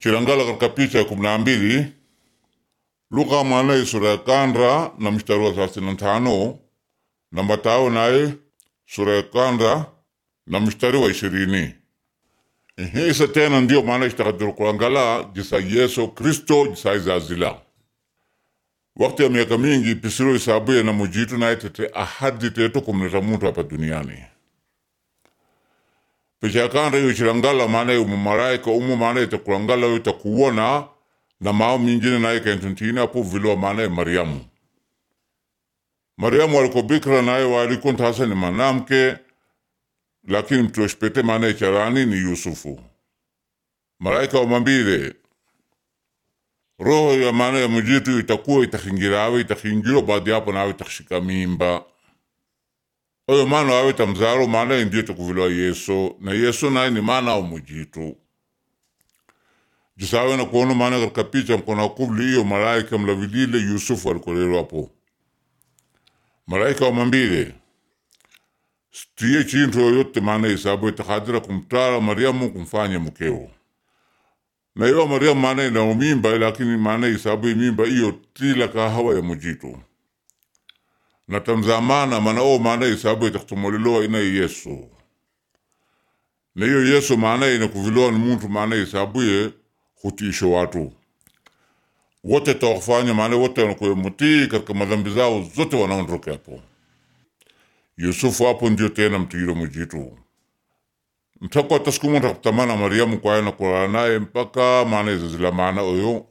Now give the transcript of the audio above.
chilangala katika picha ya kumi na mbili Luka mwanaye sura ya kanda na mstari wa thelathini na tano na Mathayo naye sura ya kanda na mstari wa ishirini ihisa tena ndio maana itakadiru kulangala jisa Yesu Kristo jisa izazila wakati ya miaka mingi pisiro isabuye na mujitu naye tete ahadi teto kumleta muntu hapa duniani picha ya kanda iyo chilangala maana umu malaika umu maana itakulangala yo itakuona na mao mingine naye kentuntini apo viloa maana Mariamu Mariamu aliko bikira naye waliko ntasa ni manamke lakini mtuoshpete maana icharani ni Yusufu malaika wamambile roho ya maana ya mujitu itakuwa itakhingirawe itakhingiro baadi yapo nawe itakhshika mimba oyo maana wawe tamzaro maana ndio itakuviloa Yesu na Yesu naye ni maana wa mujitu jisawe na kuona maana katika picha mkona kubli iyo malaika mlavilile Yusufu alikolero hapo malaika wamambile stiye chintu yoyote maana isabu itakadira kumtara Mariamu kumfanya mkeo na iyo Mariamu maana ina mimba lakini maana isabu mimba iyo tila kahawa ya mujitu na tamzamana maana o maana isabu itakutumoliloa ina Yesu na iyo Yesu maana ina kuviloa ni muntu maana isabuye hutisho watu wote tawafanya maana wote wanakuwa mutii katika madhambi zao zote wanaondoka hapo Yusufu hapo ndio tena mtiro mujitu mtakwa tasikumu takutamana Mariamu kwaye na kulala naye mpaka maana izazila maana oyo